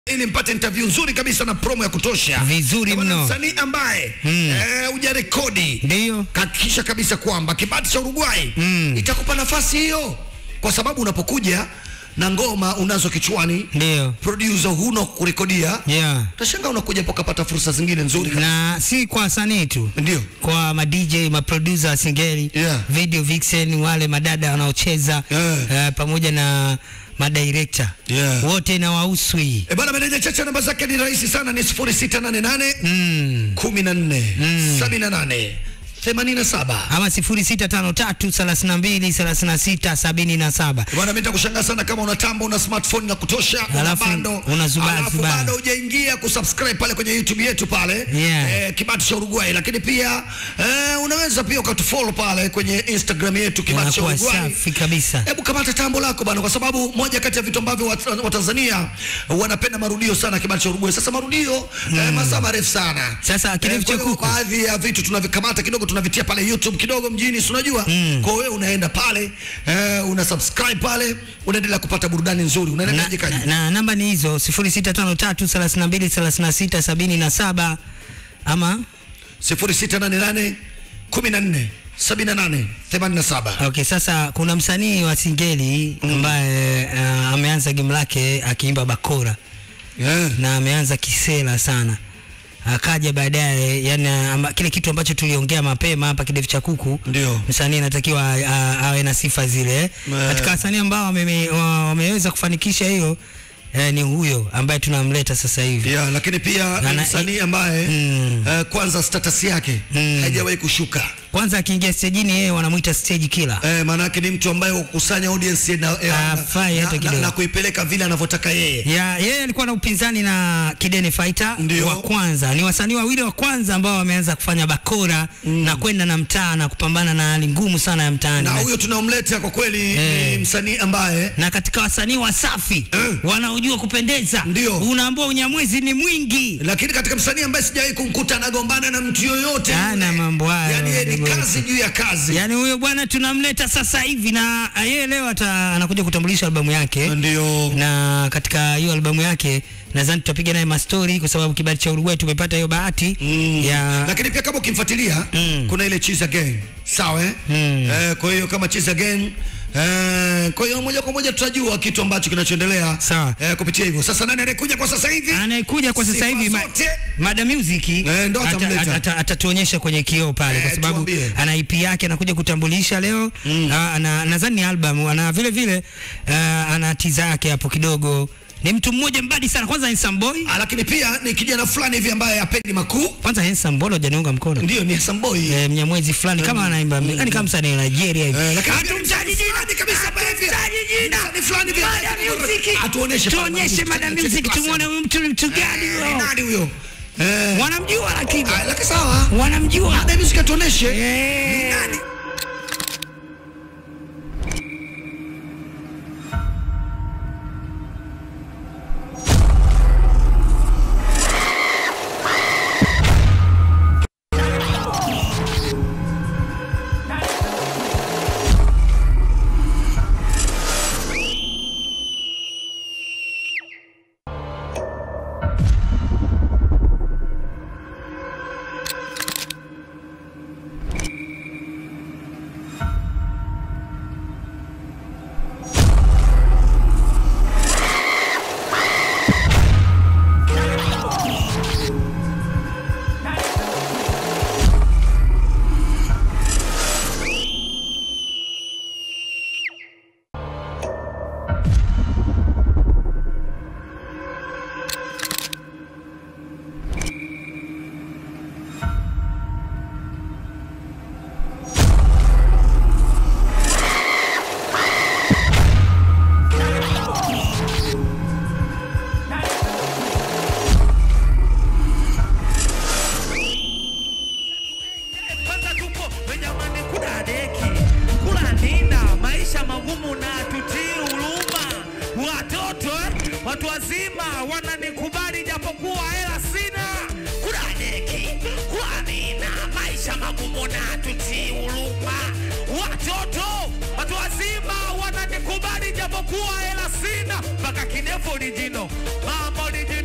ili mpate interview nzuri kabisa na promo ya kutosha Vizuri Kama na mno. msanii ambaye eh, hujarekodi Ndio. kahakikisha kabisa kwamba kibati cha Uruguay itakupa nafasi hiyo, kwa sababu unapokuja na ngoma unazo kichwani, Ndio. producer huna kurekodia, Yeah. utashangaa unakuja mpaka pata fursa zingine nzuri kabisa. Na si kwa wasanii tu. Ndio. Kwa ma DJ, ma producer wa singeli, Yeah. video vixen, wale madada wanaocheza Yeah. eh, pamoja na madirector Yeah. wote na wahusu hii E bana, meneja Chacha namba zake ni rahisi sana, ni 0688 mm. 14 78 87. ama 0653323677 Bwana, mimi nitakushangaa sana kama una tambo una smartphone na kutosha, una Alafu bando, una zubaa, alafu zubaa. bado hujaingia kusubscribe pale kwenye YouTube yetu pale Yeah. eh, Kibati cha Uruguay, lakini pia eh, unaweza pia ukatufollow pale kwenye Instagram yetu Kibati cha inakuwa Uruguay. safi kabisa Hebu kamata tambo lako bana, kwa sababu moja kati ya vitu ambavyo Wat- Watanzania wanapenda marudio sana Kibati cha Uruguay. Sasa marudio eh, masaa marefu sana. Sasa kidevu cha kwa hiyo kuku. baadhi ya vitu tunavikamata kidogo tunavitia pale YouTube kidogo mjini, si unajua kwa hiyo unaenda pale eh, una subscribe pale, unaendelea kupata burudani nzuri, na, unaendelea kaji na, na namba ni hizo 0653323677 ama 0688 14 78 87. Okay, sasa kuna msanii wa singeli ambaye uh, ameanza game lake akiimba bakora Yeah. na ameanza kisela sana, akaja baadaye, yani ama, kile kitu ambacho tuliongea mapema hapa kidevu cha kuku, Ndio. msanii anatakiwa a- awe na sifa zile. Katika wasanii ambao wameme- wa- wameweza kufanikisha hiyo eh, ni huyo ambaye tunamleta sasa hivi. Yeah, lakini pia Na- ni na- msanii ambaye Mm. eh, kwanza status yake haijawahi kushuka. Kwanza akiingia stejini, yeye wanamuita stage killer. Eh, maanake ni mtu ambaye hukusanya audience na, eh, Hafai na, hata na, kidogo. na kuipeleka vile anavyotaka yeye. ya yeye alikuwa na upinzani na Kidene Fighter Ndio. wa kwanza. Ni wasanii wawili wa kwanza ambao wameanza kufanya bakora na kwenda na mtaa na kupambana na hali ngumu sana ya mtaani. Na Na, huyo tunamleta kwa kweli Eh. ni msanii ambaye na katika wasanii wasafi wanaojua kupendeza, Ndio. unaambua unyamwezi ni mwingi. lakini katika msanii ambaye sijawahi kumkuta anagombana na mtu yoyote Hana yule. mambo hayo, yani yeye ni ndugu kazi juu ya kazi Yaani huyo bwana tunamleta sasa hivi na yeye leo ata, anakuja kutambulisha albamu yake ndio na katika hiyo albamu yake nadhani tutapiga naye mastori kwa sababu kibali cha Uruguay tumepata hiyo bahati ya lakini pia kama ukimfuatilia kuna ile cheese again sawa eh? Eh, kwa hiyo kama cheese again Eh, kwa hiyo moja kwa moja tutajua kitu ambacho kinachoendelea Sawa. eh, kupitia hivyo. Sasa nani anayekuja kwa sasa hivi? anayekuja kwa sasa Sifa hivi ma, zote. Mada Music Eh, ndo ata- atamleta. ata- ata- atatuonyesha kwenye kioo pale Eh, kwa sababu tuambie. ana EP yake anakuja kutambulisha leo Ah, ana nadhani ni album ana vile vile ah, ana tiza yake hapo kidogo ni mtu mmoja mbadi sana kwanza handsome boy Ah, lakini pia ni kijana fulani hivi ambaye hapendi makuu. kwanza handsome boy hajaniunga mkono Ndio ni handsome boy. eh, mnyamwezi fulani kama anaimba yani kama msanii wa Nigeria hivi Eh, lakini hatumtaji jina fulani kabisa ambaye hivi- hatumtaji jina Ni fulani hivi. Mada Music Atuoneshe pale tuonyeshe Mada Mada Music. Music tumuone huyu mtu ni mtu gani Eh, huyo nani huyo? Eh, wanamjua lakini ah, lakini sawa. wanamjua Mada Music atuoneshe. Eh. Nani? Kwanza tupo Benjamini kuna deki kula nina maisha magumu na tutii huruma. Watoto eh, watu wazima wananikubali japokuwa hela sina. Kula deki kula nina maisha magumu na tutii huruma. Watoto watu wazima wananikubali japokuwa hela sina. Mpaka kidefu orijino mama orijino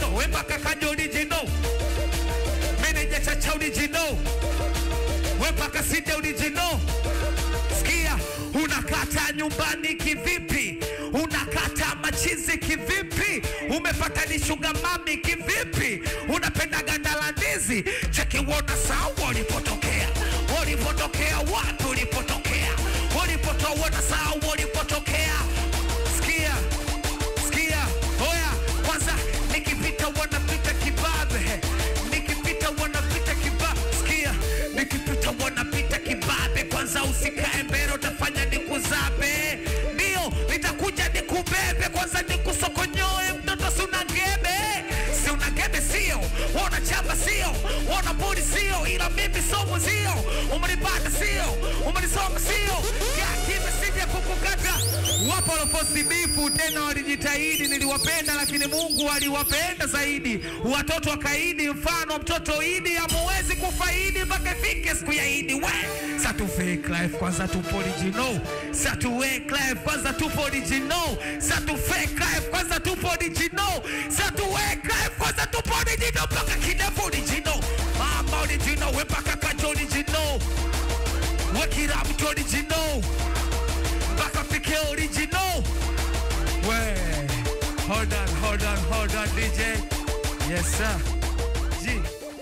Side original. Sikia, unakata nyumbani kivipi? Unakata machizi kivipi? Umepata ni sugar mami kivipi? Unapenda ganda la ndizi? Cheki uona sawa ulipotokea, ulipotokea wapi? Ulipotokea, ulipotoa uona sawa ulipotokea. Sikia, sikia, oya, kwanza nikipita wanapita kibabe, nikipita wanapita kibabe, sikia, nikipita wanapita kibabe, kwanza usikae mbele, utafanya nikuzabe, ndio nitakuja nikubebe, kwanza nikusokonyoe, mtoto si una gebe, si una gebe sio, wana chamba sio, wana budi sio, ila mimi somo sio, umenipata sio, umenisoma sio, yakime sije kukukata wapo waloposti bifu tena walijitahidi, niliwapenda lakini Mungu aliwapenda zaidi. Watoto wakaidi, mfano mtoto Idi amuwezi kufaidi mpaka ifike siku ya Idi. We satu fake life kwanza, tupo original. Satu fake life kwanza, tupo original. Satu fake life kwanza, tupo original. Satu fake life kwanza, tupo original mpaka kidefu original. Mama original, we mpaka kacho original. We kila mtu original mpaka fike original. We, hold on, hold on, hold on, DJ. Yes, sir. G.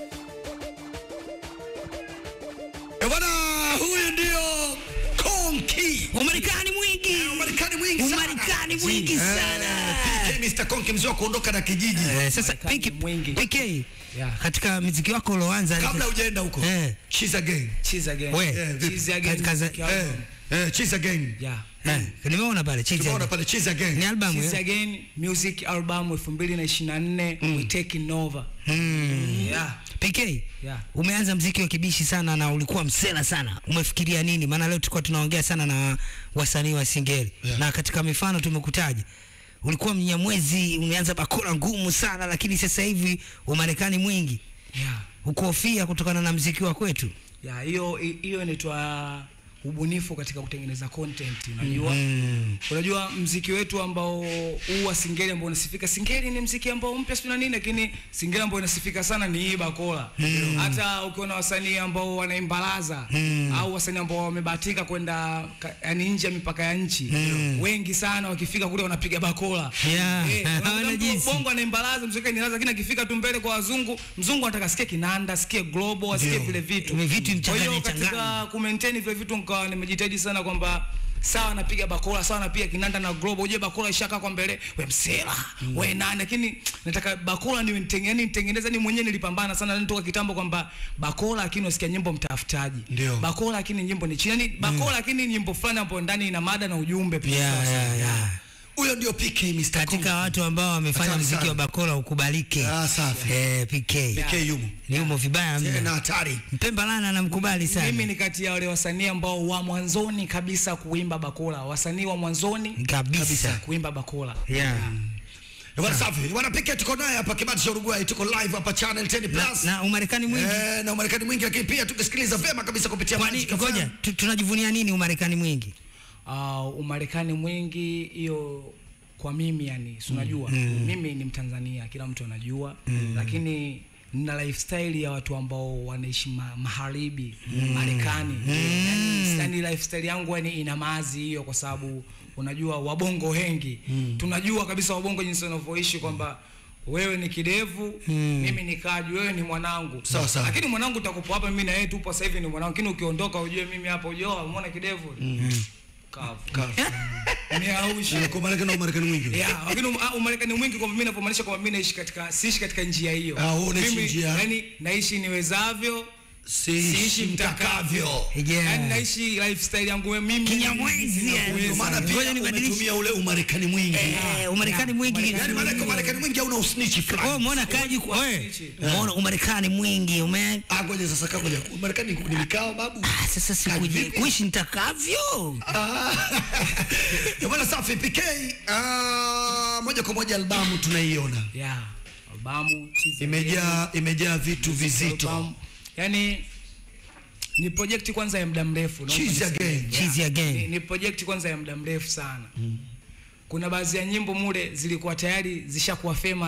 Eh, Bwana huyu ndio Konki. Umarekani mwingi. Umarekani mwingi sana. Umarekani mwingi Eh, sana. PK Mr. Konki mzee wa kuondoka na kijiji. Eh, sasa Marekani PK, mwingi. PK Yeah. katika muziki wako ulioanza Kabla hujaenda huko. Eh. Cheese again. Cheese again. We. Eh, vipi? Cheese again. Kaza- Music Eh, album. eh, cheese again. Yeah. eh, nimeona pale Cheese Tumeona Again. pale cheese again. ni albamu Cheese eh? again music album 2024 we taking over. Yeah. PK Yeah. umeanza mziki wa kibishi sana na ulikuwa msela sana, umefikiria nini? Maana leo tulikuwa tunaongea sana na wasanii wa Singeli Yeah. na katika mifano tumekutaja, ulikuwa Mnyamwezi, umeanza bakora ngumu sana, lakini sasa hivi Umarekani mwingi, Yeah. ukuhofia kutokana na mziki wa kwetu. Ya, hiyo hiyo inaitwa ubunifu katika kutengeneza content unajua Mm. unajua mziki wetu ambao huu wa singeli ambao unasifika singeli ni mziki ambao mpya sio na nini lakini singeli ambao inasifika sana ni hii bakola hata ukiona wasanii ambao wanaimbalaza au wasanii ambao wamebahatika kwenda ka- yani nje ya mipaka ya nchi wengi sana wakifika kule wanapiga bakola Yeah, Eh, unakuta hawana mtu jinsi. bongo anaimbalaza mziki ni lakini akifika tu mbele kwa wazungu mzungu anataka asikie kinanda asikie global asikie Ndio. vile vitu Hivi vitu kwa hiyo mchanganye katika changanye. ku maintain vile vitu nikawa nimejitahidi sana kwamba sawa napiga bakola sawa napiga kinanda na global uje bakola ishaka kwa mbele we msela we nani lakini nataka bakola ni yani nitengeneza ni mwenyewe nilipambana sana nitoka kitambo kwamba bakola lakini usikia nyimbo mtafutaji Ndio. bakola lakini nyimbo ni chini yani bakola lakini nyimbo fulani hapo ndani ina mada na ujumbe pia Yeah, yeah, yeah. Huyo ndio PK Mr. Konki. Katika watu ambao wamefanya Hatari mziki sana. wa bakora ukubalike. Ah, safi. Eh, PK. PK yumo. Ni umo vibaya Tena mno. hatari. Mpemba Lana anamkubali sana. mimi ni kati ya wale wasanii ambao wa mwanzoni kabisa kuimba bakola wasanii wa mwanzoni kabisa. kuimba bakola Yeah. Eh, Bwana safi. Bwana PK tuko naye hapa Kibati cha Uruguay, tuko live hapa Channel 10 Na, Plus. na Umarekani mwingi. Eh, na Umarekani mwingi lakini pia tukisikiliza vyema kabisa kupitia Kwani Magic FM. ngoja tu- tunajivunia nini Umarekani mwingi? uh, Umarekani mwingi hiyo kwa mimi yani si unajua mimi ni Mtanzania kila mtu anajua lakini na lifestyle ya watu ambao wanaishi ma magharibi Marekani yani, yani lifestyle yangu yani ina maazi hiyo kwa sababu unajua wabongo wengi tunajua kabisa wabongo jinsi wanavyoishi kwamba wewe ni kidevu mimi ni kaji wewe ni mwanangu Sawa, sawa. lakini mwanangu utakupo hapa mimi na yeye tupo sasa hivi ni mwanangu lakini ukiondoka ujue mimi hapa ujue oh, umeona kidevu kavu ni aushi Kwa Marekani na Umarekani mwingi. ya lakini um- ah, Umarekani mwingi kwa mimi napomaanisha kwamba mimi naishi katika siishi katika njia hiyo Ah, wewe unaishi mimi njia. yani naishi niwezavyo Siishi mtakavyo. Yeah. yani naishi lifestyle yangu wewe mimi Kinyamwezi, yani. ninavyoweza. Ndio maana Ngoja pia nibadilishe. umetumia ule Umarekani mwingi. Eh, Umarekani Yeah, mwingi. Umarekani Yaani maana Umarekani mwingi hauna usnichi Wewe fulani. umeona kaji kwa wewe. Snitch. Umeona Umarekani mwingi ume Ah, ngoja sasa kama ngoja. Umarekani ni mikao babu. Ah, sasa sikuje Vipi? kuishi nitakavyo. Eh, Bwana safi PK. Ah, moja kwa moja albamu tunaiona. yeah albamu cheese Imejaa imejaa vitu again, vizito. albamu. yani ni project kwanza ya muda mrefu naomba Cheese niseme. again. Cheese ni, again. ni project kwanza ya muda mrefu sana kuna baadhi ya nyimbo mule zilikuwa tayari zishakuwa famous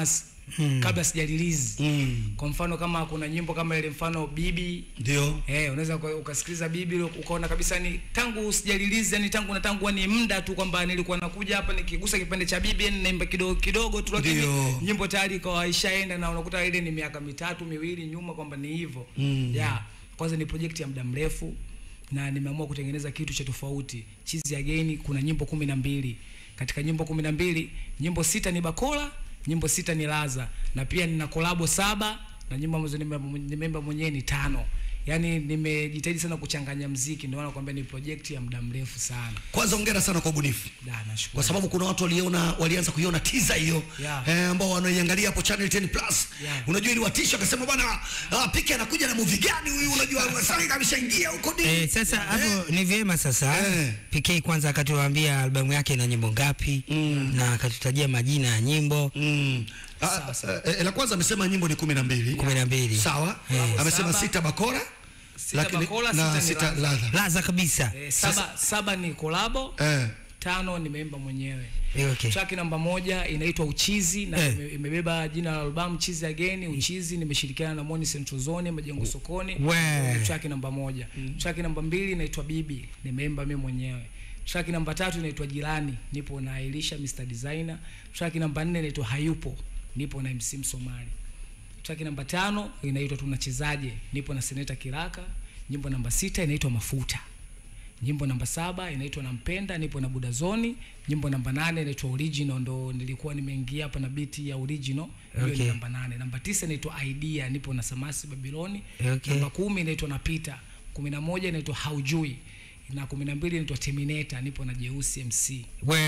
kabla sija release Mm. kwa mfano kama kuna nyimbo kama ile mfano bibi Ndio. Eh, unaweza uka- ukasikiliza bibi ukaona kabisa ni tangu sija release yani tangu na tangu ni muda tu kwamba nilikuwa nakuja hapa nikigusa kipande cha bibi yani naimba kidogo kidogo tu lakini Ndio. nyimbo tayari ikawa ishaenda na unakuta ile ni miaka mitatu miwili nyuma kwamba ni hivyo. Mm. Yeah. Kwanza ni project ya muda mrefu na nimeamua kutengeneza kitu cha tofauti. Chizi Again kuna nyimbo kumi na mbili. Katika nyimbo kumi na mbili, nyimbo sita ni Bakola, nyimbo sita ni Laza na pia nina kolabo saba na nyimbo ambazo nime- nimeimba mwenyewe ni tano. Yaani nimejitahidi sana kuchanganya mziki, ndio maana nakwambia ni project ya muda mrefu sana. Kwanza hongera sana kwa ubunifu. Da, nashukuru. Kwa sababu kuna watu waliona walianza kuiona teaser hiyo Yeah. eh, ambao wanaiangalia hapo channel 10 plus. Yeah. Unajua ili watisha akasema bwana ah, Pike anakuja na movie gani huyu unajua sasa ameshaingia huko nini? Eh, sasa hapo ni vyema sasa Eh. PK kwanza akatuambia albamu yake ina nyimbo ngapi na akatutajia majina ya nyimbo Mm. Ah, eh, la kwanza amesema nyimbo ni kumi na mbili. kumi na mbili. Sawa. Eh. Amesema Saba. sita bakora Sita Bakola, na sita ni sita Ladha. ladha. laza kabisa Eh, saba, saba ni kolabo, Eh. tano nimeimba mwenyewe. Eh, okay. Track namba moja inaitwa Uchizi na Eh. ime- imebeba jina la albamu Chizi Again. Uchizi nimeshirikiana na Moni Central Zone Majengo Sokoni. We. Ni Track namba moja. Track namba mbili inaitwa Bibi, nimeimba mimi mwenyewe. Track namba tatu inaitwa Jirani, nipo na Elisha Mr Designer. Track namba nne inaitwa Hayupo, nipo na MC Msomali. Track namba tano inaitwa Tunachezaje, nipo na Seneta Kiraka. Nyimbo namba sita inaitwa Mafuta. Nyimbo namba saba inaitwa Nampenda, nipo na Budazoni. Nyimbo namba nane inaitwa Original, ndo nilikuwa nimeingia hapa na biti ya Original, hiyo Okay. ni namba nane. Namba tisa inaitwa Idea, nipo na Samasi Babiloni. Okay. Namba kumi inaitwa Napita. kumi na moja inaitwa Haujui na kumi na mbili inaitwa Terminator, nipo na Jeusi MC. we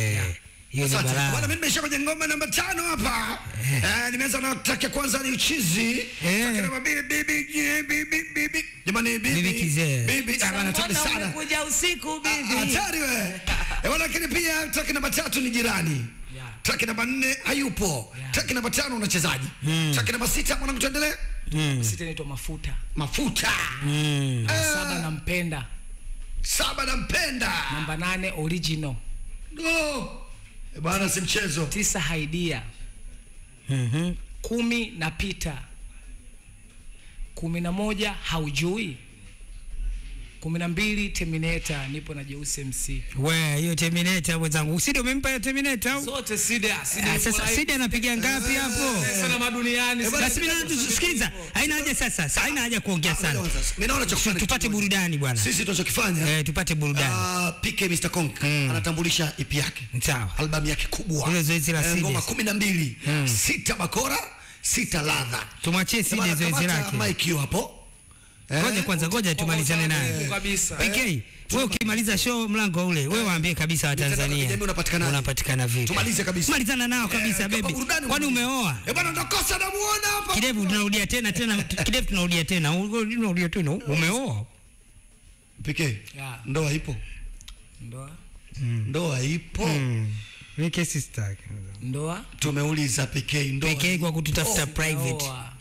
hiyo ni Asante. Bwana balaa mimi nimesha kwenye ngoma namba tano hapa. Eh, nimeanza na track ya kwanza ni uchizi. Track namba mbili bibi bibi bibi. Jamani bibi. Bibi kizee. Bibi ah, hatari sana. Umekuja usiku Ah, Hatari we. Eh, bwana lakini pia track namba tatu ni jirani. Yeah. Track namba nne hayupo. Yeah. Track namba tano unachezaji. Track namba sita mwanangu tuendelee. Sita inaitwa Mafuta. Mafuta. Namba saba Nampenda. Saba nampenda. Namba nane Original. Oh. Eh, bwana si mchezo. tisa Haidia. Mhm. kumi Napita. kumi na moja Haujui. kumi na mbili Terminator, nipo na Jeusi MC. we hiyo terminator mwenzangu usidi umempa hiyo terminator au Zote Sida, Sida Ah, yuko sasa live. sidi anapiga ngapi hapo sana maduniani. Sida basi mimi yuko na- sikiliza haina haja sasa sa- haina haja kuongea sana Mimi naona cha kufanya. tupate burudani bwana Sisi tunachokifanya eh, tupate burudani Ah, PK Mr. Konk anatambulisha EP yake. sawa Albamu yake kubwa. Ile zoezi la Eh, Sides. Ngoma 12, sita bakora, sita ladha. tumwachie Sema sidi zoezi anakamata lake mic hiyo hapo. Eh, ngoja kwanza ngoja tumalizane naye kabisa. PK wewe ukimaliza show mlango ule wewe waambie kabisa Mitandao ya Watanzania kijamii unapatikanaje? unapatikana vipi Tumalize kabisa. malizana nao Eh, kabisa kama baby burudani kwani umalize. umeoa Eh, bwana ndakosa namuona hapa. kidevu tunarudia tena tena kidevu tunarudia tena unarudia tena umeoa PK. Yeah. Ndoa ipo. Ndoa. Ndoa ipo. Mimi kesi sitaki. Ndoa. Tumeuliza PK ndoa. PK kwa kututafuta private. Ndoa.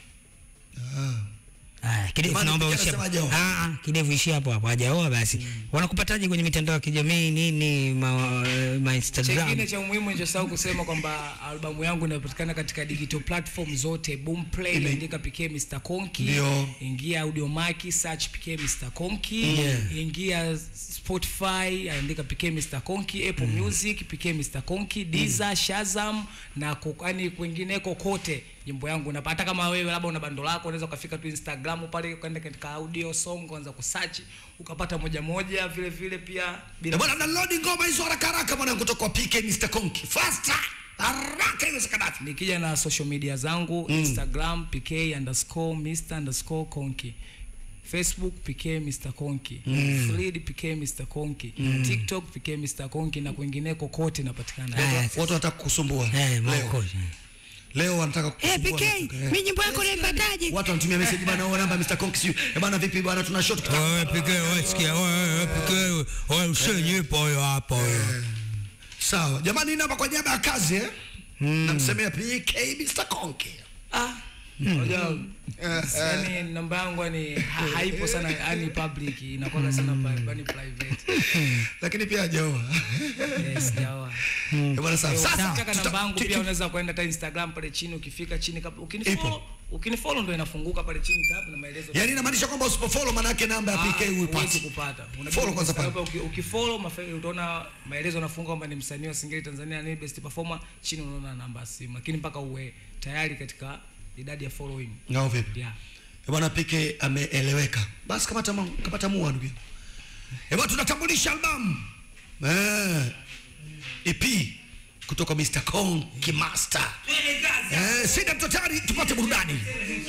Ah, kidevu Jamani, naomba PK uishi hapo. anasema hajaoa. Ah, ah, kidevu ishi hapo hapo hajaoa basi. Wanakupataje kwenye mitandao ya kijamii nini ma, ma Instagram? Chengine cha umuhimu nichosahau kusema kwamba albamu yangu inapatikana katika digital platform zote. Boomplay Ime- andika PK Mr Konki. Ndio. Ingia Audiomack search PK Mr Konki. Yeah. Ingia Spotify andika PK Mr Konki, Apple Music PK Mr Konki, Deezer, Shazam na kokani kwingineko kote nyimbo yangu unapata. Hata kama wewe labda una bando lako unaweza ukafika tu Instagram pale ukaenda katika audio song ukaanza kusearch ukapata moja moja vile vile pia Eh, bwana download ngoma hizo haraka haraka mwanangu kutoka kwa PK Mr. Konk. Faster. Haraka iwezekanavyo. nikija na social media zangu instagram pk underscore mr underscore konki facebook pk mr konki Thread pk mr konki tiktok pk mr konki na kwingineko kote napatikana Ah, Watu watu wanataka kukusumbua. Eh, Leo. Marco. Leo wanataka Eh, kukusumbua. PK, Eh. mimi nyimbo yako naipataje? Watu wanatumia message bana, wewe namba Mr. Konk sio. Eh bana vipi bana tuna shot kidogo. Wewe PK wewe sikia wewe PK wewe usenyipo hiyo hapo wewe. Sawa. Jamani namba kwa niaba ya kazi eh? Namsemea PK Mr. Konk. ah, unajua yani namba yangu yani ha- haipo sana yani public inakuwa sana pri- yani private lakini pia hajaoa yes jawa Eh, bwana sawa sasa Ukitaka tuta- namba yangu tu- pia tu- unaweza kwenda hata Instagram pale chini ukifika chini kabla ukinifollow ukinifollow ndio inafunguka pale chini tap na maelezo yaani inamaanisha kwamba usipofollow maana yake namba ya PK huwezi huipati kupata. Unajua Follow kwanza pale. Instagram uki- ukifollow mafe- utaona maelezo yanafunga kwamba ni msanii wa Singeli Tanzania ni best performer, chini unaona namba ya simu, lakini mpaka uwe tayari katika idadi ya following. ngao vipi Yeah. Eh, bwana PK ameeleweka basi kamata ma- kamata mua ndugu yangu. Eh, bwana tunatambulisha albamu eh EP kutoka Mr. Kong Kimaster eh sida mtotari tupate burudani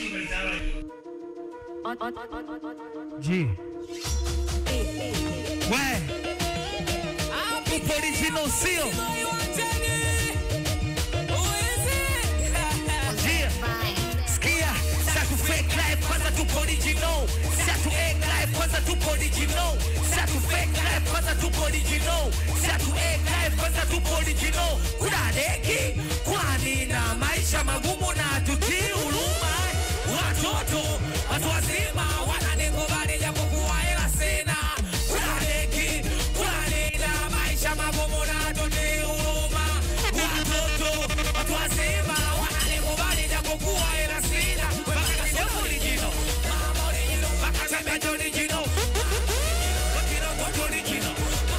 G. We. Upo original seal. Yeah. Sikia, satu fake life kwanza tupo original. Satu egg life kwanza tupo original. Satu fake life kwanza tupo original. Satu egg life kwanza tupo original. Kuna deki, kwani na maisha magumu na tutii huruma. Watoto, watu wazima wananikubali japokuwa hela sina. Kuna deki, kwani na maisha magumu na tutii huruma. Watoto, watu wazima wananikubali japokuwa hela sina. Mpaka nasema original. Mama original. Mpaka nasema original. Original, what original?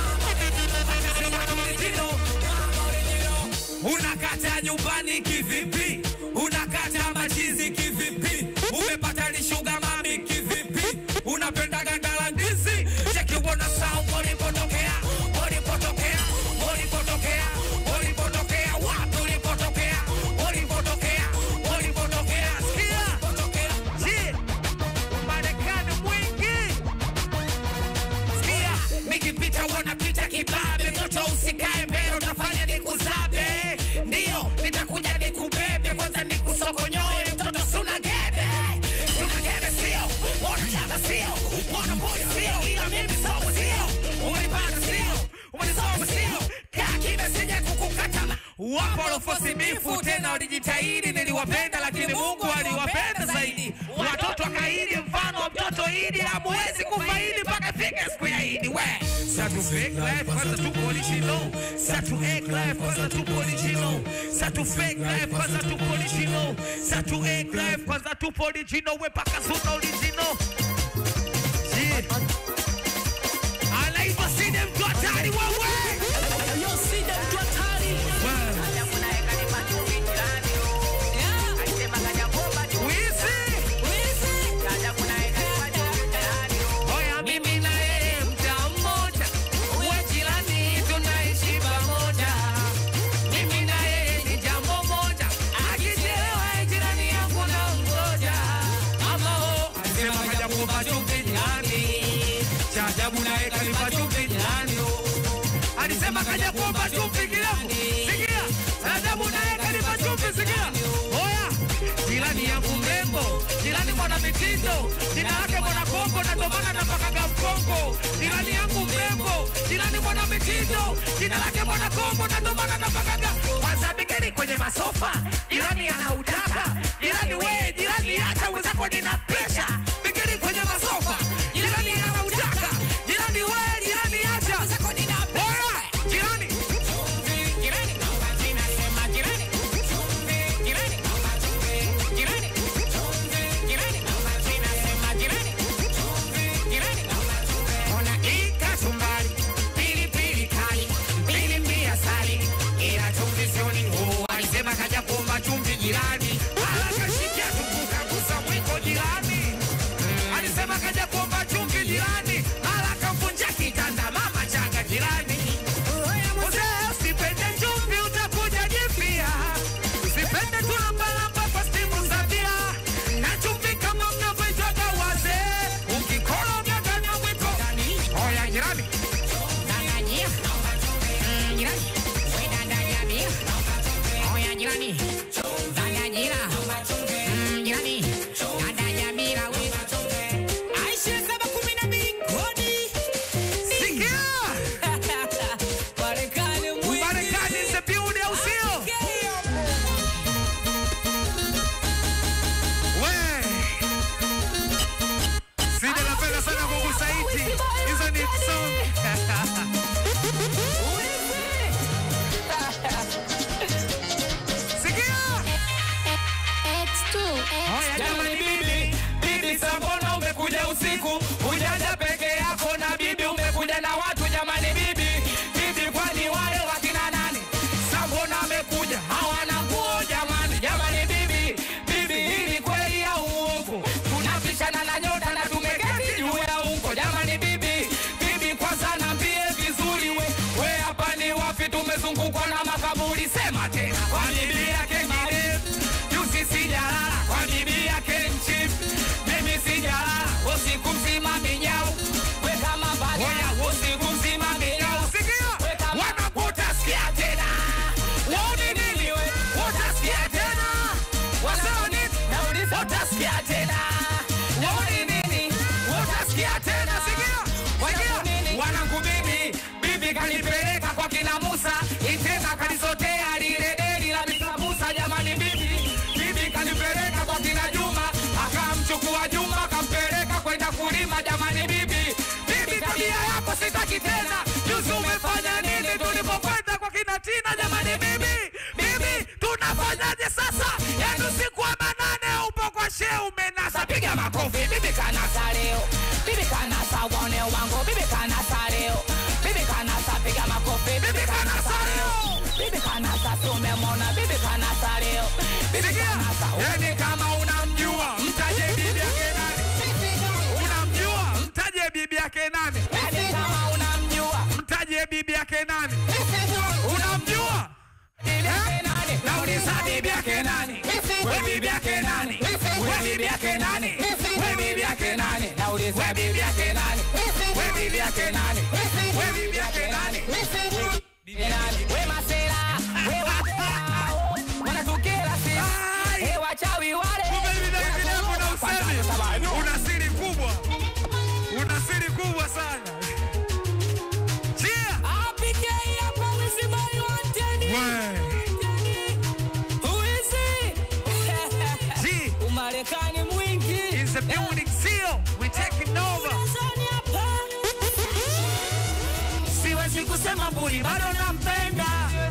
Mama original. Mama original. Unakata nyumbani kivipi? Unakata machizi kivipi? Umepata lishuga mami kivipi? Unapenda ganda la ndizi? Cheki uona sound ulipotokea, ulipotokea, ulipotokea, ulipotokea, wapi ulipotokea, ulipotokea, ulipotokea, sikia, je, Marekani mwingi Sikia, nikipita wanapita kibabe, moto usikae mbele, utafanya nikuzabe. Ndio, nitakuja nikubebe, kwanza nikusokonyoe, mtoto suna gebe. Suna gebe sio, wanachana sio, wanaboy sio, ila mimi somo sio. Umenipata sio, umenisoma sio, kaa kimya sije kukukata ma- Wapo walofosi bifu tena walijitahidi, niliwapenda lakini Mungu aliwapenda zaidi. Watoto wakaidi, mfano wa mtoto Idi, hamuwezi kufaidi mpaka fike siku ya Idi. We satu fake life kwanza tuko original, satu egg life kwanza tuko original, satu fake life kwanza tuko original, satu egg life kwanza tupo original, we paka suna original. Yeah. Anaitwa Side mtu hatari wewe. Oya, mimi na yeye mta mmoja, uwe jirani, tunaishi pamoja. Mimi na yeye ni jambo moja, akichelewa jirani yangu na mgoja. Ama ho, alisema kaja kuomba chumvi jirani. Cha ajabu naye kanipa chumvi jirani, oh. Alisema kaja kuomba chumvi kirefu. Sikia, cha ajabu naye kanipa chumvi, sikia. Oya, jirani yangu mrembo, jirani mwana mitindo, jina lake mwana Kongo na ndo maana napakaga mkongo. Jirani yangu mrembo, jirani mwana mitindo, jina lake mwana Kongo na ndo maana napakaga. Kwanza bigeni kwenye masofa, jirani anautaka, jirani we, jirani acha wenzako nina presha. Bigeni kwenye masofa, jirani anautaka, jirani we, jirani acha wenzako nina presha. Jirani, jirani, ninasema jirani, jirani, jirani, jirani, ninasema jirani, jirani. Ona hii kachumbari, pilipili kali, pilipili asali, ila chumvi sioni. Oh, alisema kaja kuomba chumvi jirani. Ah, Oya jamani bibi, bibi sambona umekuja usiku, hujaja peke yako na bibi umekuja na watu jamani bibi, bibi kwani wale wakina nani? Sambona amekuja hawana nguo jamani, jamani bibi, bibi hii ni kweli au uongo? Tunapishana na nyota na tumeketi juu ya ungo jamani bibi, bibi kwanza niambie vizuri we, we hapa ni wapi? Tumezungukwa na makaburi, sema tena kwa bibi yake Mariam juzi sijalala kwa bibi yake mchief mimi sijalala usiku mzima minyau weka mabaya usiku mzima minyau sikia wanakuta sikia tena waoni nini we utasikia tena wasaoni nauliza utasikia tena waoni nini utasikia tena sikia wakia wanangu bibi bibi kanipeleka kwa kina Musa iteka kalisotea lile deli la Mr. Musa jamani bibi bibi kanipeleka kwa kina Juma akamchukua Juma akampeleka kwenda kulima jamani bibi bibi tabia yako sitaki tena juzi umefanya nini tulipokwenda kwa kina Tina jamani bibi bibi tunafanyaje sasa yani usiku wa manane upo kwa shehe umenasa piga makofi bibi kanasa leo bibi kanasa uone wangu bibi kanasa leo bibi kanasa piga makofi bibi kanasa leo bibi kanasa tumemwona bibi kanasa leo bibi kanasa yani kama unamjua mtaje bibi yake nani unamjua mtaje bibi yake nani yani kama unamjua mtaje bibi yake nani unamjua Eh? nauliza bibi yake nani we bibi yake nani we bibi yake nani we bibi yake nani nauliza we bibi yake nani we bibi yake nani we bibi yake nani Bibi nani? we masela we wapea wanatukera sisi we wachawi wale kuna usemi una siri kubwa una siri kubwa sana chia G Umarekani mwingi is the building seal we taking over siwezi kusema mburi bado nampenda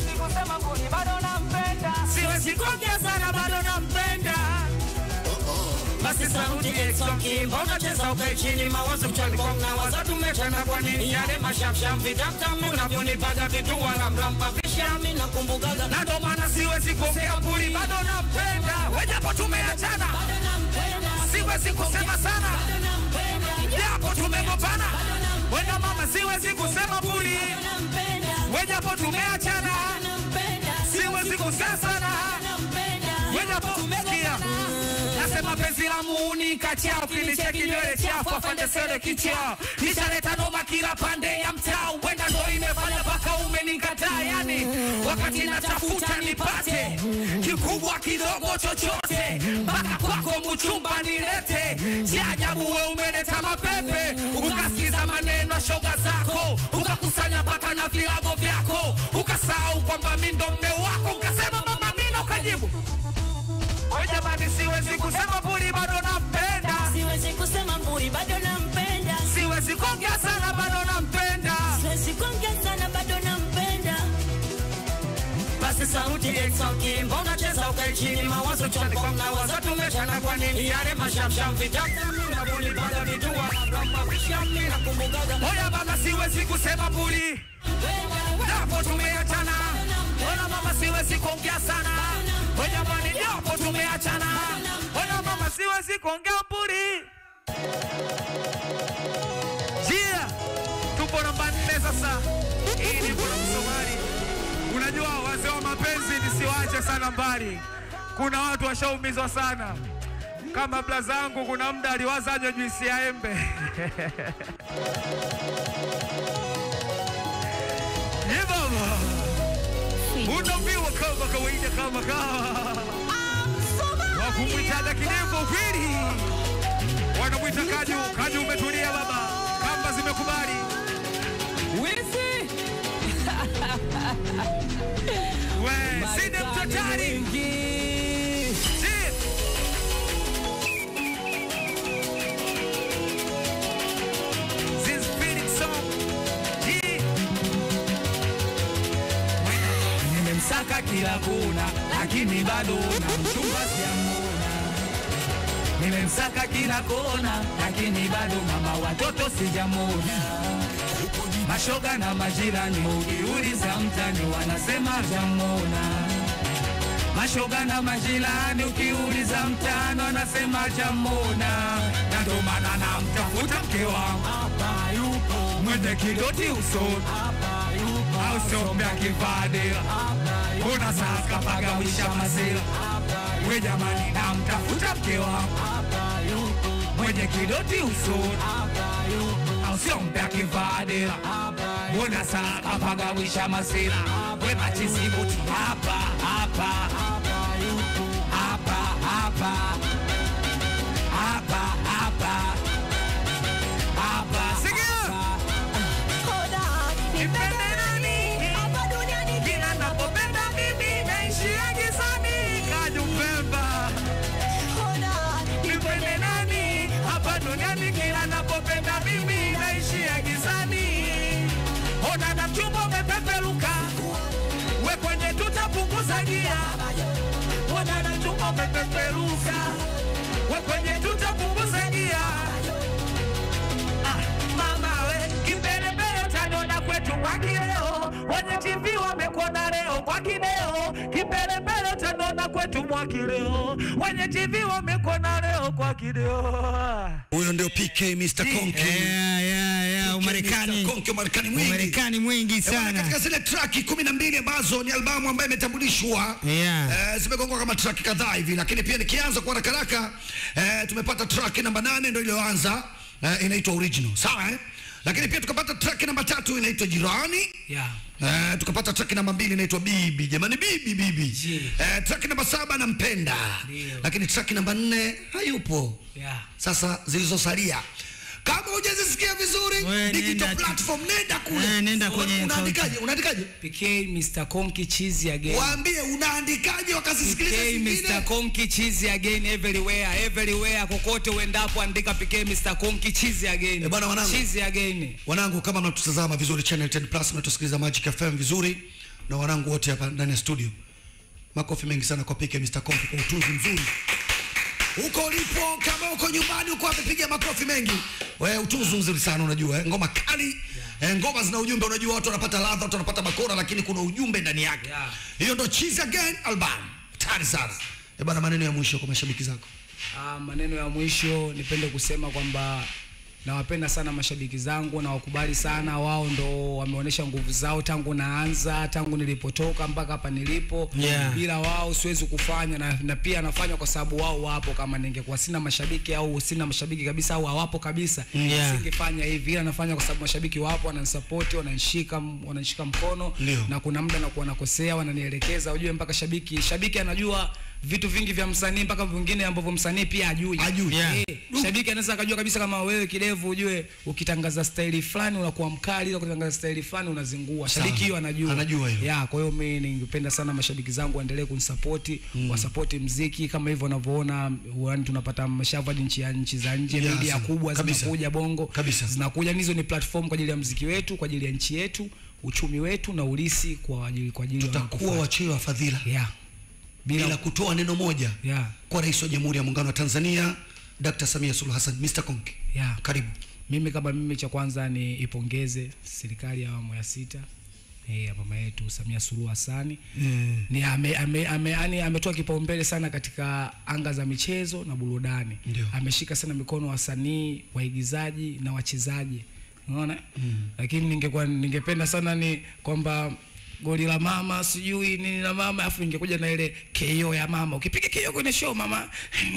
siwezi kuongea sana bado nampenda basi sauti eksoki mbona cheza ukae chini mawazo mchani kona waza tumechana kwa nini yale mashafsham vitamtamu unavyonipaga vitu wala mrampa vishami nakumbukaga na ndo maana siwezi kuongea mburi bado nampenda wejapo tumeachana siwezi kusema sana japo tumegopana wena mama siwezi kusema mburi wejapo tumeachana siwezi kusema sana wejapo tumesikia nasema penzi la muuni kachao kinicheki nywele chafu afande sele kichao nishaleta noma kila pande ya mtaa wenda ndo imefanya mpaka umenikataa yani wakati natafuta nipate kikubwa kidogo chochote mpaka kwako mchumba nilete si ajabu we umeleta mapepe ukasikiza maneno ya shoga zako ukakusanya mpaka na vilago vyako ukasahau kwamba mi ndo mme wako ukasema mama mina ukajibu We jamani, siwezi kusema mburi bado nampenda, Siwezi kusema mburi bado nampenda, siwezi kuongea sana bado nampenda. siwezi kuongea sana bado nampenda. Basi sauti eksoki, mbona cheza ukae chini, mawazo chani kwa mnawazo tumechana kwa nini? Yale mashafsham vitamtamu na buli bada vitua kama vishami na kumbukaga. Oya baba, siwezi kusema mburi japo tumeachana. Oya mama, siwezi kuongea sana. Oya jamani, japo tumeachana. Oya mama, siwezi kuongea mburi. Chia, tupo namba nne sasa. Hii ni kuna Msomali. Unajua wazee wa mapenzi nisiwache sana mbali. Kuna watu washaumizwa sana. Kama blazangu, kuna muda aliwaza anywe juisi ya embe. Ye baba, unaambiwa kama kawaida, kama kawa wakumwitaga kinembo kweli, wanamwita Kaju. Kaju, umetulia baba, kamba zimekubali. Wizi We, sinde mtotari. Si. This spirit song. Ji. nimemsaka kila kona, lakini bado na mchumba siamona. nimemsaka kila kona, lakini bado mama watoto sijamona. Mashoga na majirani ukiuliza mtani wanasema jamona. Mashoga na majirani ukiuliza mtani wanasema jamona, na ndo maana namtafuta mke wangu mwenye kidoti usoni au sombea kivadela kuna sasa pagawisha mazela we jamani namtafuta mke wangu mwenye kidoti usoni au sombea kivadela kuna sasa pagawisha mazela we machizibuti hapa hapa hapa hapa hapa hapa hapa sikia Nipende nani? Kila napopenda mimi naishia gizani. Kaju Pemba. Nipende nani? Hapa duniani kila napopenda mimi naishia gizani. Ona na mchumba umepeperuka. We kwenye tutapunguza gia. Ona na mchumba umepeperuka. We kwenye tutapunguza gia. Ah, mama we kimbelembele utaniona kwetu kwa kileo wenye tv wamekuona leo kwa kideo kimbelembele utaniona kwetu mwa kileo wenye tv wamekuona leo kwa kideo huyo ndio pk mr konki Yeah, yeah, yeah, Mr. Umarekani. Konki, Umarekani mwingi Umarekani mwingi Eh, bwana, sana. katika zile traki kumi na mbili ambazo ni albamu ambayo imetambulishwa Yeah. eh, zimegongwa kama traki kadhaa hivi lakini pia nikianza kwa haraka haraka eh, tumepata traki namba nane ndo iliyoanza eh, inaitwa original sawa eh? lakini pia tukapata traki namba tatu inaitwa jirani yeah. Eh, tukapata track namba mbili inaitwa bibi jamani bibi bibi Jili. eh, track namba saba nampenda Ndio. lakini track namba nne hayupo Yeah. sasa zilizosalia kama hujazisikia vizuri We, digital nenda tu. platform nenda kule Eh, nenda kwenye unaandikaje unaandikaje PK Mr. Konki cheese again. waambie unaandikaje wakasisikiliza PK zingine Mr. Konki cheese again everywhere everywhere kokote uendapo andika PK Mr. Konki cheese again. Eh, bwana wanangu. Cheese again. wanangu kama mnatutazama vizuri channel 10 plus mnatusikiliza Magic FM vizuri na wanangu wote hapa ndani ya studio makofi mengi sana kwa PK Mr. Konki kwa utunzi mzuri huko ulipo kama uko nyumbani uko amepiga makofi mengi we utunzi mzuri sana unajua eh? ngoma kali eh, ngoma zina ujumbe unajua watu wanapata ladha watu wanapata bakora lakini kuna ujumbe ndani yake Yeah. hiyo ndo cheese again album tayari sana eh bana maneno ya mwisho kwa mashabiki zako Ah, maneno ya mwisho nipende kusema kwamba nawapenda sana mashabiki zangu na wakubali sana wao ndo wameonyesha nguvu zao tangu naanza tangu nilipotoka mpaka hapa nilipo Yeah. bila wao siwezi kufanya na, na pia nafanya kwa sababu wao wapo kama ningekuwa sina mashabiki au sina mashabiki kabisa au hawapo kabisa Yeah. singefanya hivi ila nafanya kwa sababu mashabiki wapo wananisapoti wananishika wananishika mkono Ndio. na kuna muda nakuwa nakosea wananielekeza ujue mpaka shabiki shabiki anajua vitu vingi vya msanii mpaka vingine ambavyo msanii pia ajui Hajui. Yeah. Eh, shabiki anaweza akajua kabisa kama wewe kidevu ujue ukitangaza staili fulani unakuwa mkali ila ukitangaza staili fulani unazingua shabiki Sawa. hiyo anajua Anajua hiyo. ya kwa hiyo mimi ningependa sana mashabiki zangu waendelee kunisapoti mm. wasapoti mziki kama hivyo wanavyoona yani tunapata mashavu hadi nchi ya nchi za nje Yeah, media sawa. kubwa Kabisa. zinakuja bongo Kabisa. zinakuja hizo ni platform kwa ajili ya mziki wetu kwa ajili ya nchi yetu uchumi wetu na ulisi kwa ajili kwa ajili ya tutakuwa wanakufuata. wachoyo wa fadhila yeah. bila bila kutoa neno moja yeah. kwa rais wa jamhuri ya muungano wa tanzania dr samia suluhu hassan mr konki Yeah. karibu mimi kama mimi cha kwanza ni ipongeze serikali ya awamu ya sita eh, ya mama yetu Samia Suluhu Hassani mm. ni ame, ame, ame, yani ametoa kipaumbele sana katika anga za michezo na burudani Ndio. ameshika sana mikono wasanii waigizaji na wachezaji unaona mm. lakini ningekuwa ningependa sana ni kwamba goli la mama sijui nini la mama afu ingekuja na ile KO ya mama ukipiga KO kwenye show mama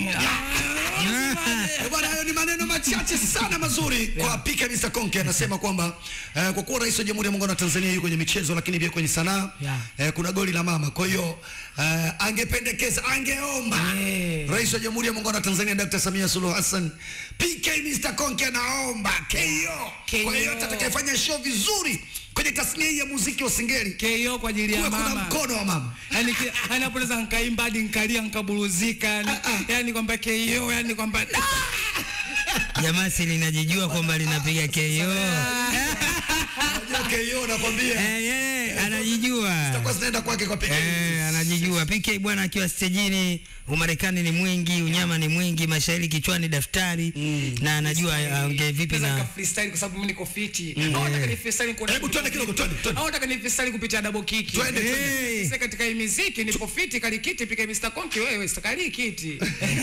Eh, bwana hayo ni maneno machache sana mazuri kwa pika Mr. Konke anasema kwamba eh, kwa kuwa rais wa jamhuri ya muungano wa Tanzania yuko kwenye michezo lakini pia kwenye sanaa Yeah. eh, kuna goli la mama kwa hiyo eh, angependekeza angeomba Yeah. rais wa jamhuri ya muungano wa Tanzania Dr. Samia Suluhu Hassan PK Mr. Konke anaomba KO KO. kwa hiyo atakayefanya show vizuri kwenye tasnia hii ya muziki wa singeli KO kwa ajili ya kuwe kuna mama mkono wa mama yani ki- yani hapo naweza nkaimba hadi nkalia nkaburuzika yani, yani kwamba KO yani kwamba jamaa si linajijua kwamba linapiga KO Unajua KO nakwambia Eh, eh, anajijua zitakuwa zinaenda kwake kwa pekee Eh, anajijua PK bwana akiwa stejini, Umarekani ni mwingi, unyama ni mwingi, mashairi kichwani, daftari na anajua aongee vipi Naweza na nika freestyle kwa sababu mimi niko fiti. Au nataka ni freestyle kwa Hebu twende kidogo, twende, twende. Au nataka ni freestyle kupitia double kick. Twende, twende. Eh, Sasa katika hii muziki nipo fiti kalikiti pika Mr. Konki wewe stakali kiti.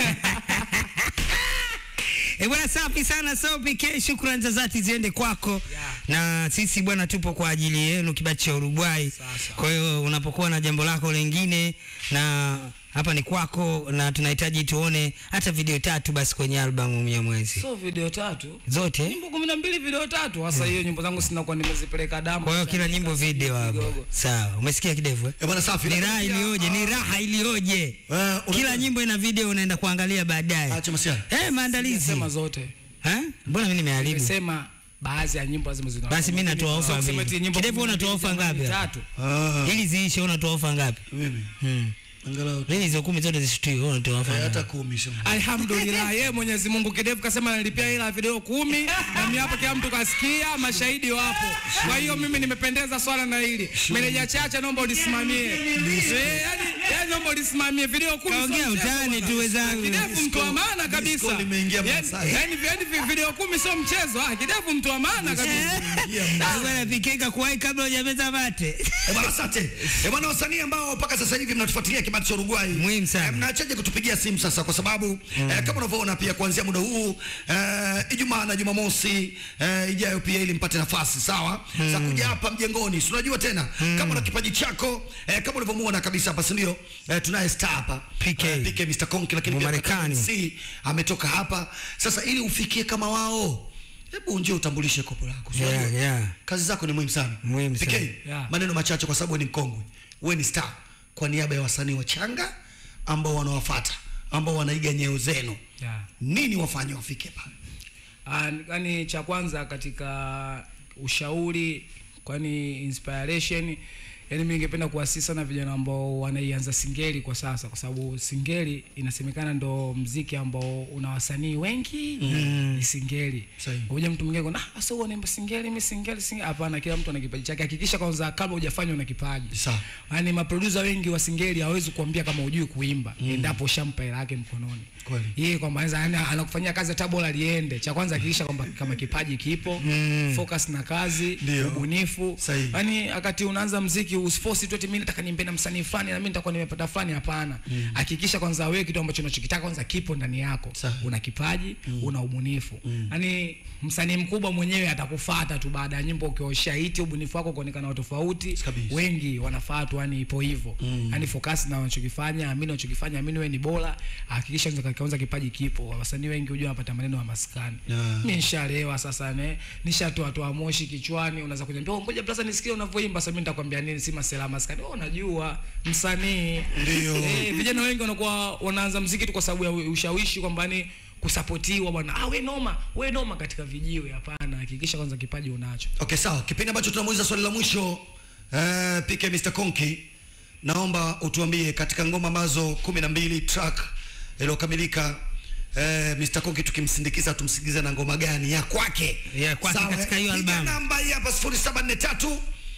Eh, bwana safi sana so PK, shukrani za dhati ziende kwako na sisi bwana tupo kwa ajili yenu kibati cha Uruguay. Kwa hiyo unapokuwa na jambo lako lingine na hapa ni kwako na tunahitaji tuone hata video tatu basi kwenye albamu ya mwezi So video tatu. zote. Nyimbo 12 video tatu. Sasa hiyo nyimbo zangu sina kwa nimezipeleka damu. Kwa hiyo kila nyimbo video hapo. Kidogo. Sawa, umesikia kidevu eh? Eh, bwana safi Ni raha iliyoje, ni raha iliyoje. Eh, una- Kila nyimbo ina video unaenda kuangalia baadaye. acha masiara Eh, maandalizi. Sema zote. Eh? Mbona mimi nimeharibu? Nimesema baadhi ya nyimbo lazima zina. Basi mimi natoa ofa Sio kusema mbili. eti nyimbo Kidevu 12 unatoa ofa jamani, ngapi? Tatu. ah Ili ziishe unatoa ofa ngapi? mimi Hmm. angalau Mimi hizo kumi zote zishutiwe, wewe unatoa ofa eh, ngapi? hata kumi sio Alhamdulillah, yeye Mwenyezi Mungu kidevu kasema nalipia hela ya video kumi na mimi hapa kila mtu kasikia, mashahidi wapo. Kwa hiyo mimi nimependeza swala na hili. Meneja Chacha, naomba ulisimamie. Eh, yani, yani naomba ulisimamie video kumi. sio Kaongea mchezo utani bwana. tu wenzangu. Kidevu mtu wa maana kabisa. Disco limeingia Yani, Masai. yani, yani video kumi sio mchezo. Ah, kidevu mtu wa maana kabisa. Ah, Bwana PK kakuwahi kabla hujameza mate. Eh, bwana asante. Eh, bwana wasanii ambao mpaka sasa hivi mnatufuatilia kibati cha Uruguay. Muhimu sana. Eh, mnaachaje kutupigia simu sasa kwa sababu eh, kama unavyoona pia kuanzia muda huu eh, Ijumaa na Jumamosi eh, ijayo pia ili mpate nafasi sawa za kuja hapa mjengoni. Si unajua tena kama una kipaji chako eh, kama unavyomuona kabisa hapa si ndio? Eh, tunaye star hapa PK. eh, PK Mr. Konki lakini pia Mmarekani. MC ametoka hapa. Sasa ili ufikie kama wao Hebu njoo utambulishe kopo lako. Si Yeah, unajua? yeah. Kazi zako ni muhimu sana. Muhimu PK, sana. Yeah. maneno machache kwa sababu wewe ni mkongwe wewe ni star kwa niaba ya wasanii wachanga ambao wanawafata ambao wanaiga nyeo zenu Yeah. nini wafanye wafike pale Ah, yani cha kwanza katika ushauri kwani inspiration yani mimi ningependa kuasisi sana vijana ambao wanaianza singeli kwa sasa kwa sababu singeli inasemekana ndo mziki ambao una wasanii wengi mm. ni singeli Sahihi. uja mtu mwingine kuna ah sasa unaimba singeli mimi singeli singeli hapana kila mtu ana kipaji chake hakikisha kwanza kabla hujafanya una kipaji Sawa. yani maproducer wengi wa singeli hawezi kuambia kama hujui kuimba endapo shampa hela yake mkononi Kweli. yeye kwamba anaweza yani anakufanyia kazi hata bora liende cha kwanza hakikisha kwamba kama kipaji kipo focus na kazi Ndio. ubunifu Sahihi. yani wakati unaanza mziki usiforce tu eti mimi nataka niimbe na msanii fulani na mimi nitakuwa nimepata fulani hapana hakikisha kwanza wewe kitu ambacho unachokitaka kwanza kipo ndani yako Sahihi. una kipaji una ubunifu yani msanii mkubwa mwenyewe atakufuata tu baada ya nyimbo ukiosha hiti ubunifu wako kuonekana wa tofauti Kabisa. wengi wanafuata yani ipo hivyo yani focus na unachokifanya amini unachokifanya amini wewe ni bora hakikisha kwanza kwanza kipaji kipo wasanii wengi hujua wanapata maneno ya maskani Yeah. mimi nishalewa sasa ne nishatoa toa moshi kichwani unaweza kuniambia oh ngoja blaza nisikie unavyoimba sasa mimi nitakwambia nini si masela maskani oh unajua msanii Ndio. eh, vijana wengi wanakuwa wanaanza mziki tu kwa sababu ya ushawishi kwamba ni kusapotiwa bwana ah we noma we noma katika vijiwe hapana hakikisha kwanza kipaji unacho okay sawa kipindi ambacho tunamuuliza swali la mwisho eh, PK Mr. Konki naomba utuambie katika ngoma ambazo kumi na mbili track iliyokamilika eh, Mr. Konki tukimsindikiza tumsindikize na ngoma gani ya kwake Ya kwake Sawa, katika eh? hiyo Piga albamu. namba hii hapa 0743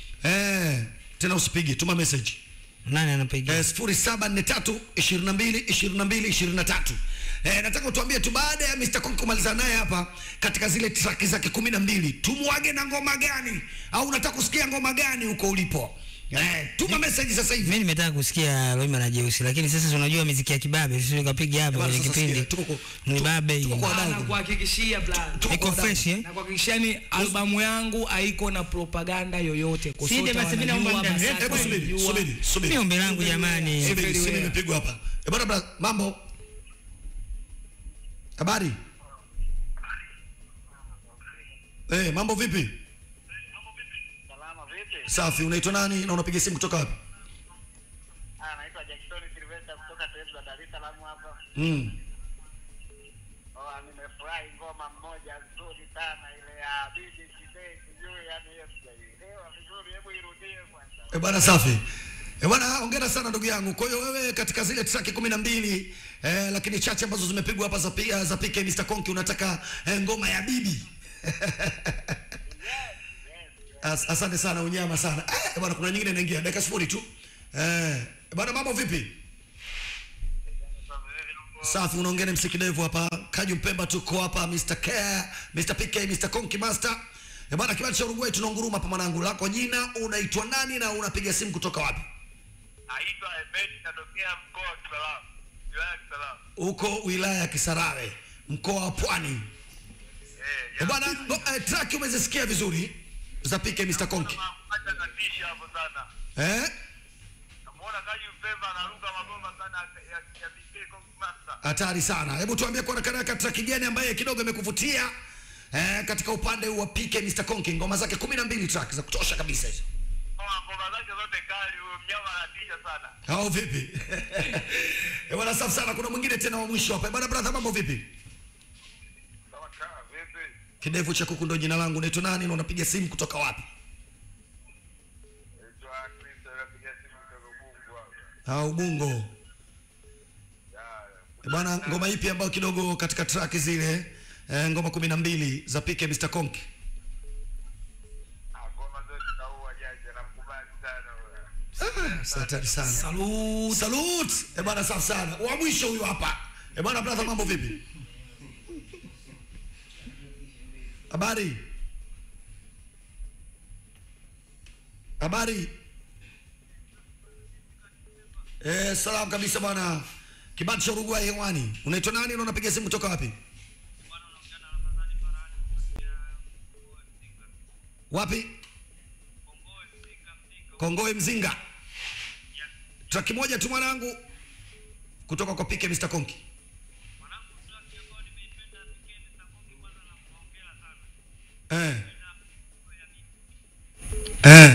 eh, tena usipige tuma message Nani anapiga? Eh, 0743 22 22 23. Eh, nataka utuambie tu baada ya Mr. Konki kumaliza naye hapa katika zile track zake 12 tumwage na ngoma gani au unataka kusikia ngoma gani huko ulipo? Eh, tuma message sasa hivi. Mimi nimetaka kusikia Loima na Jeusi lakini sasa si unajua muziki ya kibabe sisi tukapiga hapa Bwana, kwenye sasa kipindi. sikia, tuko- Ni tuko- babe tuko hiyo. kwa wadau. na kuhakikishia blaza Tuko Iko kwa wadau. fresh eh? na kuhakikishia ni albamu yangu haiko na propaganda yoyote Sinde Kosota basi mimi naomba wanajua, muda. Basata Hebu subiri, wanajua. subiri, subiri. Ni ombi langu jamani. Subiri, Everywhere. simu imepigwa hapa. Eh, bwana bra, mambo? Habari? Eh, mambo vipi? Salama vipi? Safi, unaitwa nani na unapiga simu kutoka wapi? Ah, naitwa Jackson Sylvester kutoka sehemu za Dar es Salaam hapa. Mm. Oh, nimefurahi ngoma mmoja nzuri sana ile ya Bibi Kidei sijui yani hiyo sijaielewa vizuri, hebu irudie kwanza. Eh, bwana safi. Eh, bwana hongera sana ndugu yangu. Kwa hiyo wewe katika zile track kumi na mbili eh, lakini chache ambazo zimepigwa hapa za pia za PK Mr. Konki unataka eh, ngoma ya bibi. As, asante sana unyama sana. Eh, bwana kuna nyingine inaingia dakika sifuri tu. Eh, bwana mambo vipi? Safi, unaongea na msikidevu hapa. Kaju Mpemba tuko hapa Mr. Care, Mr. PK, Mr. Konki Master. Eh, bwana kibali cha Uruguay tunaunguruma hapa mwanangu. Lako jina unaitwa nani na unapiga simu kutoka wapi? Naitwa Ebedi, natokea mkoa wa Kisarawe, wilaya ya Kisarawe. Huko wilaya ya Kisarawe, mkoa wa Pwani. Eh, Eh, bwana go- eh, track umezisikia vizuri za PK Mr. Konki. Acha natisha hapo sana. Eh? Namuona Kaji Mpemba anaruka mabomba sana ya ya BK Kong Master. hatari sana hebu tuambie kwa haraka haraka track gani ambaye kidogo imekuvutia eh, katika upande wa PK Mr. Konki ngoma zake kumi na mbili track za kutosha kabisa hizo Kama ngoma zake zote kali, huyo mnyama anatisha sana. au vipi Eh, bwana safi sana kuna mwingine tena wa mwisho hapa Eh, bwana brother mambo vipi Kama kaa vipi? kidevu cha kuku ndo jina langu unaitwa nani na unapiga simu kutoka wapi Naitwa Kristo, napiga simu kutoka Mungu hapa. au bungo Ya, Eh, bwana ngoma ipi ambayo kidogo katika track zile eh, ngoma kumi na mbili za PK Mr. Konki ah, ngoma zote naua jaji, namkubali sana huyo. Ah, hatari sana Salute. Salute. Eh bwana safi sana. Wa mwisho huyu hapa. Eh bwana brother mambo vipi? Habari? Habari? Eh, salam kabisa bwana. Kibati cha Uruguay hewani. Unaitwa nani na unapiga simu kutoka wapi? Wapi? Kongoe Mzinga. Traki moja tu mwanangu kutoka kwa PK Mr. Konki. Eh. Eh.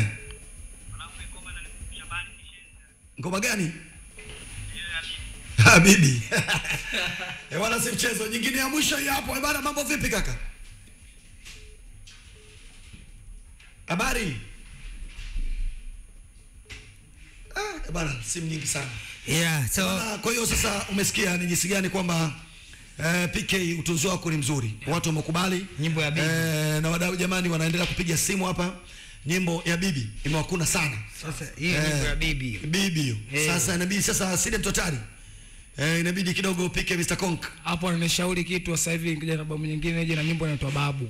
Ngoma gani? Ah, bibi. Eh, wala si mchezo. Nyingine ya mwisho hii hapo. Eh, bana mambo vipi kaka? Habari? Ah, eh, bana simu nyingi sana. yeah so Bana, kwa hiyo sasa umesikia ni jinsi gani kwamba eh, PK utunzi wako ni mzuri. Watu wamekubali. Nyimbo ya bibi. Eh, na wadau jamani wanaendelea kupiga simu hapa. Nyimbo ya bibi imewakuna sana. sasa hiyo nyimbo ya bibi Bibi hiyo. Eh. Sasa inabidi sasa Side Mtotari. Eh, inabidi kidogo PK Mr. Konk. hapo ananishauri kitu sasa hivi nikija na babu nyingine ije na nyimbo inaitwa babu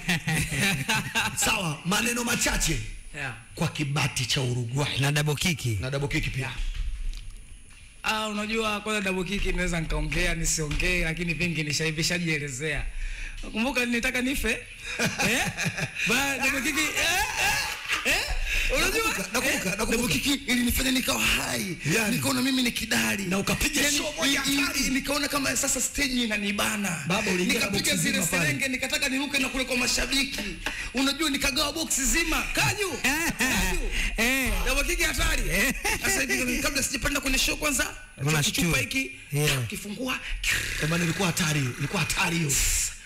Sawa, maneno machache yeah. kwa kibati cha Uruguay na double kiki na double kick pia. Ah, unajua kwanza double kick naweza nikaongea nisiongee, lakini vingi nishaivishajielezea. Kumbuka nitaka nife eh? Ba double kick eh? eh? eh? Unajua Nakumbuka, nakumbuka, eh? nakumbuka. double kick ilinifanya nikawa hai, Yani. nikaona mimi ni kidari Na ukapiga Yani, show moja i- i- hatari. nikaona kama sasa stage inanibana, Baba, uliingia na nikapiga box zile zima pale. serenge, nikataka niruke na kule kwa mashabiki, unajua nikagawa box zima kaju kaju eh Double kick hatari. Sasa hivi kabla sijapanda kwenye show kwanza, Unashtua. kichupa hiki Yeah. kifungua Eh, bana ilikuwa hatari, ilikuwa hatari hiyo.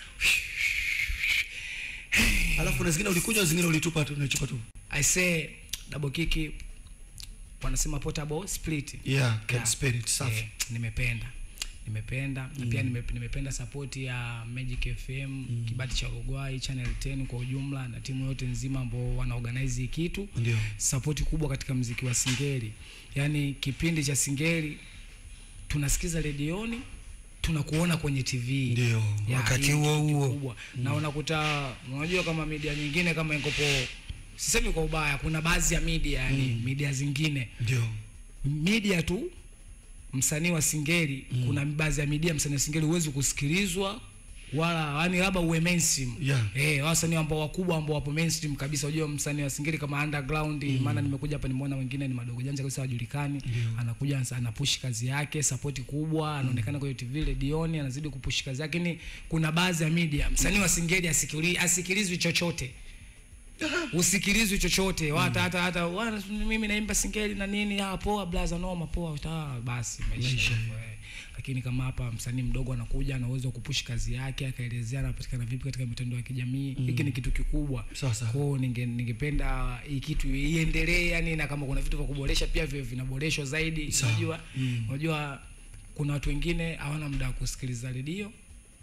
Alafu na zingine ulikunywa zingine ulitupa tu, ulichupa tu. I say double kick wanasema portable split. Yeah, can Yeah. spirit safi. Eh, nimependa nimependa na pia nime, nimependa support ya Magic FM kibati cha Uruguay Channel 10 kwa ujumla na timu yote nzima ambao wana organize hii kitu Ndio. support kubwa katika mziki wa singeli yaani kipindi cha singeli tunasikiza redioni tunakuona kwenye TV Ndio, Ya, wakati hii ni huo kitu huo. kikubwa. na unakuta unajua kama media nyingine kama ikopo sisemi kwa ubaya kuna baadhi ya media yani media zingine Ndio. media tu msanii wa singeli mm. kuna baadhi ya media msanii wa singeli huwezi kusikilizwa wala yani labda uwe mainstream Yeah. eh wasanii ambao wakubwa ambao wapo mainstream kabisa unajua msanii wa singeli kama underground maana nimekuja hapa nimeona wengine ni madogo janja kabisa hawajulikani anakuja anasa- anapush kazi yake support kubwa anaonekana kwenye TV redioni anazidi kupush kazi yake ni kuna baadhi ya media msanii wa singeli asikili, asikilizwi chochote usikilizwi chochote hata hata hata wana- mimi naimba singeli na nini ah poa blaza noma poa ah, basi maisha hivyo, eh. lakini kama hapa msanii mdogo anakuja ana uwezo wa kupush kazi yake akaelezea anapatikana vipi katika mitandao ya kijamii hiki ni kitu kikubwa Sawa, sawa. kwao ninge, ningependa hii kitu iendelee yani na kama kuna vitu vya kuboresha pia vile vinaboreshwa zaidi Sawa. unajua unajua kuna watu wengine hawana muda wa kusikiliza redio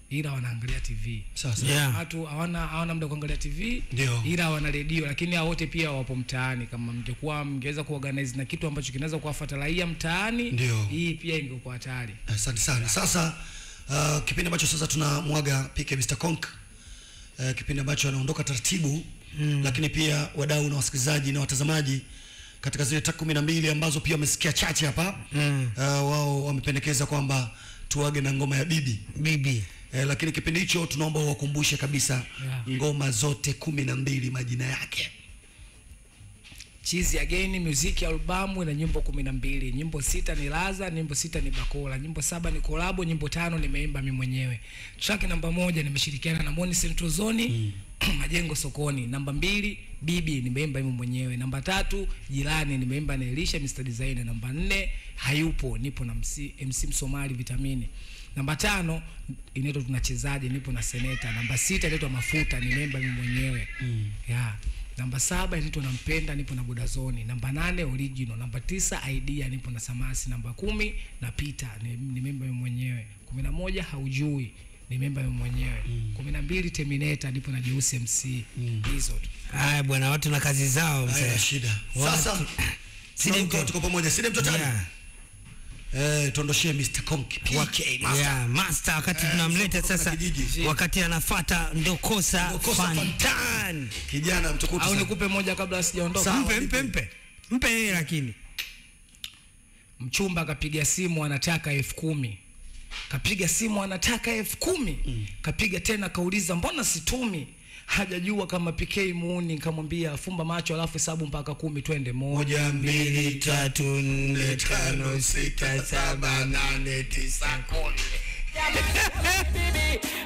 ila wanaangalia tv Sasa. Yeah. watu hawana hawana muda wa kuangalia tv Ndio. ila wana redio lakini hao wote pia wapo mtaani kama mngekuwa mngeweza kuorganize na kitu ambacho kinaweza kuwafuata raia mtaani Ndio. hii pia ingekuwa hatari asante sana sasa uh, kipindi ambacho sasa tunamwaga pk mr conk uh, kipindi ambacho anaondoka taratibu mm. lakini pia wadau na wasikilizaji na watazamaji katika zile tak kumi na mbili ambazo pia wamesikia chache hapa mm. uh, wao wamependekeza kwamba tuage na ngoma ya bibi bibi eh, lakini kipindi hicho tunaomba uwakumbushe kabisa Yeah. ngoma zote kumi na mbili majina yake chizi again music albamu ina nyimbo kumi na mbili nyimbo sita ni laza nyimbo sita ni bakola nyimbo saba ni kolabo nyimbo tano nimeimba mi mwenyewe track namba moja nimeshirikiana na moni centrozoni majengo sokoni namba mbili bibi nimeimba mimi mwenyewe namba tatu jirani nimeimba na elisha mr designer namba nne hayupo nipo na MC, mc msomali vitamini namba tano inaitwa tunachezaje nipo na seneta namba sita inaitwa mafuta nimeimba mimi mwenyewe mm. yeah namba saba inaitwa nampenda nipo na budazoni namba nane original namba tisa idea nipo na samasi namba kumi na pita ni, ni memba mimi mwenyewe kumi na moja haujui ni memba mimi mwenyewe kumi na mbili terminator nipo na jeusi mc hizo tu haya bwana watu na kazi zao haya mzee shida Watu- sasa Sidi tunaruka, mto- tuko pamoja side mtotani Yeah. eh, tuondoshee mr conk pk master Yeah, master wakati Eh, tunamleta kutoka sasa kijiji. wakati anafata ndokosa Ndokosa fantan kijana mtukutu au sana. nikupe moja kabla sijaondoka Sawa. mpe mpe mpe mpe yeye lakini mchumba akapiga simu anataka elfu kumi kapiga simu anataka elfu kumi mm. kapiga tena kauliza mbona situmi hajajua kama pk muuni kamwambia fumba macho alafu hesabu mpaka kumi twende moja moja mbili tatu nne tano sita saba nane tisa Bibi,